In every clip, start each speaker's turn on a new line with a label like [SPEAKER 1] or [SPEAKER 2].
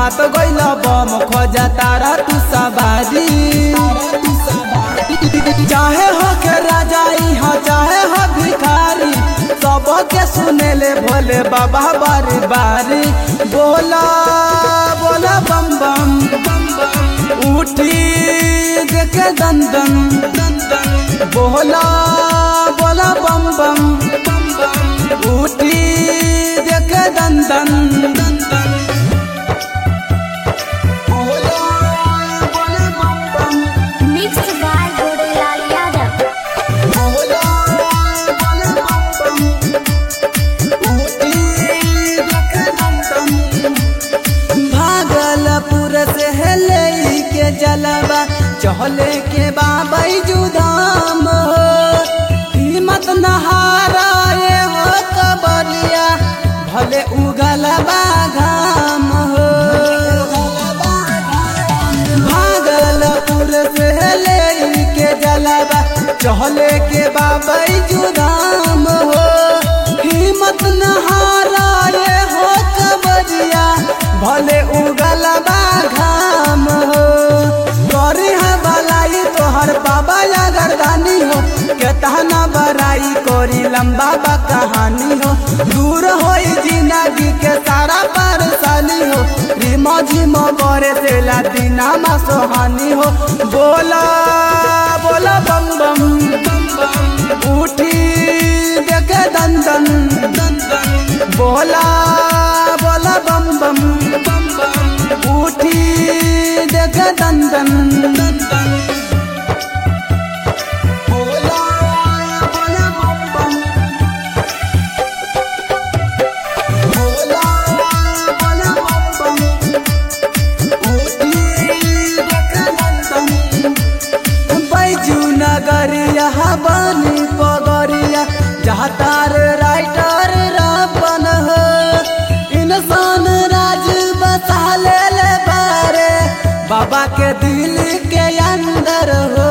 [SPEAKER 1] हाथ गइल बम खोजा तारा तू सवारी चाहे हो के राजा यहाँ चाहे हो भिखारी सबके सुनेले भोले बाबा बारी बारी बोला बोला बम बम उठी देखे दंदन बोला बोला बम बम उठी देखे दंदन बोला बोला बम बम
[SPEAKER 2] Mixed by Gorilal Yadav.
[SPEAKER 1] बोला बोला बम बम उठी देखे दंदन भागलपुर से हेले के जलवा चहले के बाबई जुदाम हो हिम्मत नहारा ये हो कबरिया भले उगल घाम हो भागलपुर से हेले के जलवा चहले के बाबई जुदाम हो हिम्मत नहारा ये हो कबरिया भले उगल घाम हो करी है भलाई तोहर बाबा या गर्दानी हो केतना बड़ाई कोरी लंबा बा कहानी हो दूर हो जिंदगी के सारा परेशानी हो रिमो झिमो करे से दीना मा सोहानी हो बोला बोला बम बम उठी देखे दंदन बोला बोला बम बम उठी देखे दंदन बोला बोला बम बम बोला बोला बम बम उठी देखे दंदन बैजू नगरिया बनी पगरिया जहाँ तार राइटर रापन हो इंसान राज बसा ले ले बारे बाबा के दिल के अंदर हो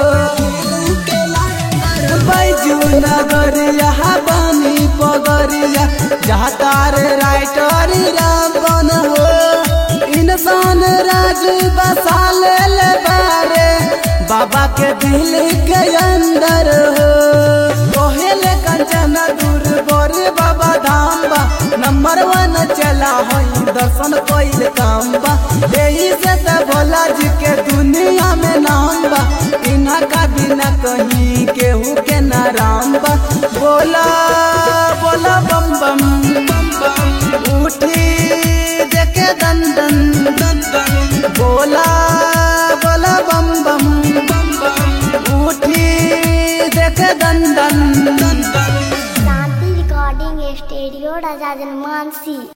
[SPEAKER 1] बैजू नगरिया बनी पगरिया जहाँ तार राइटर रापन हो इंसान राज बसा ले ले बारे बाबा के दिल के अंदर हो कोहेले कंचन दूर बोरे बाबा धाम बा नंबर वन चला हई दर्शन कोइल काम बा यही से त भोला जी के दुनिया में नाम बा इना का बिना कहीं केहू के न राम बा बोला बोला बम बम उठी देखे दंदन दंदन बोला बोला बम बम उठी देखे दंदन दंदन
[SPEAKER 2] Shanti Recording Studio, Raja Mansi.